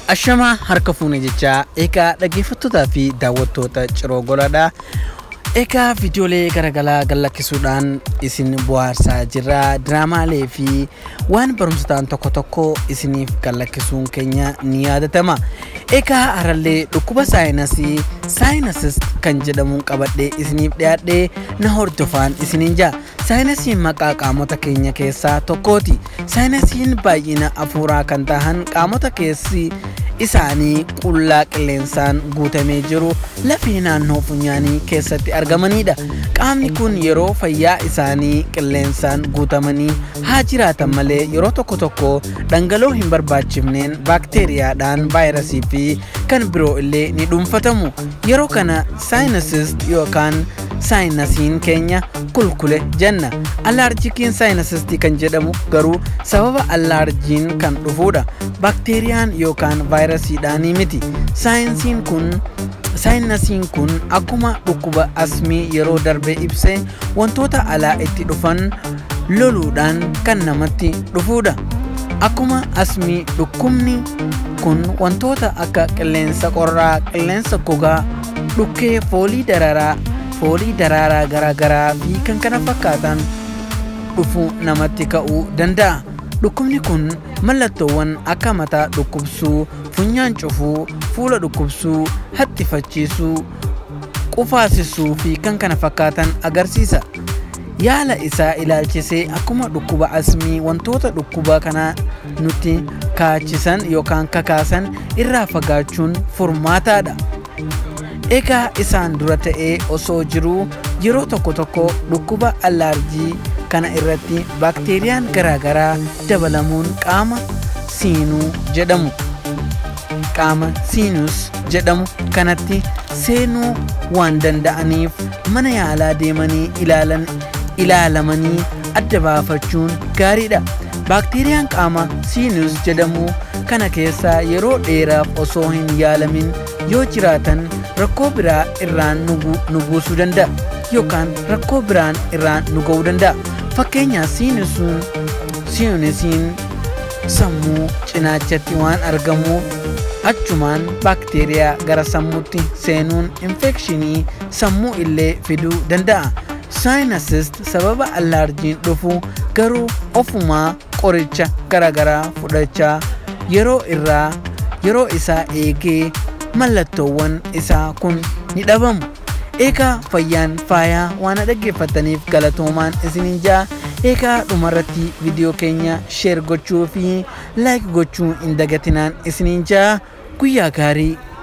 Ashamaa harka fuune jechaa egaa dhaggeeffattootaa fi daawwattoota ciroo goladha. Egaa viidiyoolee garaagaraa gallakkisuudhaan isin bohaarsaa jirra. Diraamaalee fi waan barumsa ta'an tokko tokko isiniif gallakkisuun keenya ni yaadatama. Egaa harallee dhukkuba saayinasii saayinasis kan jedhamuun qabadhee isiniif dhiyaadhee na hordofaan isiniin jaa. Saayinasiin maqaa qaamota keenya keessaa tokkooti. Saayinasiin baay'ina afuuraa kan tahan qaamota keessi isaanii qullaa qilleensaan guutamee jiru lafee naannoo funyaanii keessatti argamanidha. Qaamni kun yeroo fayyaa isaanii qilleensaan guutamanii haa jiraatan malee yeroo tokko tokko dhangala'oo hin barbaachifneen baakteeriyaadhaan vaayirasii fi kan biroo illee ni dhuunfatamu. Yeroo kana saayinasist yookaan saayinasiin keenya kulkule jenna. Allaarjikiin saayinasistii kan jedhamu garuu sababa allaarjiin kan dhufudha. Baakteeriyaan yookaan vaayirasiidhaanii miti. Saayinsiin kun saayinasiin kun akkuma dhukkuba asmii yeroo darbe ibse wantoota alaa itti dhufan loluudhaan kan namatti dhufudha. Akkuma asmii dhukkubni kun wantoota akka qilleensa qorraa, qilleensa gogaa, dhukkee foolii dararaa, foolii daraaraa garaagaraa fi kan kana fakkaatan dhufuu namatti ka'uu danda'a. Dhukkubni kun mallattoowwan akka mataa dhukkubsuu, funyaan cufuu, fuula dhukkubsuu, haxxifachiisuu, qufaasisuu fi kan kana fakkaatan agarsiisa. Yaala isaa ilaalchisee akkuma dhukkuba asmii wantoota dhukkuba kanaa nutti kaachisan yookaan kakaasan irraa fagaachuun furmaataadha. Egaa isaan dura ta'ee osoo jiruu yeroo tokko tokko dhukkuba allaarjii kana irratti baakteeriyaan garaagaraa dabalamuun qaama siinuu jedhamu qaama siinus jedhamu kanatti seenuu waan danda'aniif mana yaalaa deemanii ilaalan ilaalamanii adda baafachuun gaariidha. Baakteeriyaan qaama siinus jedhamu kana keessaa yeroo dheeraaf osoo hin yaalamin yoo jiraatan rakkoo biraa irraan nu buusuu danda'a yookaan rakkoo biraan irraan nu ga'uu danda'a. Fakkeenyaaf siinisuun siinisiin sammuu cinaachatti waan argamuuf achumaan baakteeriyaa gara sammuutti seenuun infekshinii sammuu illee fiduu danda'a. Saayinasist sababa allaarjiin dhufu garuu ofumaa qoricha garaagaraa fudhachaa yeroo irraa yeroo isaa eegee mallattoowwan isaa kun ni dhabamu. Egaa fayyaan faayaa waan dhaggeeffataniif galatoomaan isiniin jaa egaa dhumarratti viidiyoo keenya sheer gochuu fi laayik gochuu hin dagatinaan isiniin jaa guyyaa gaarii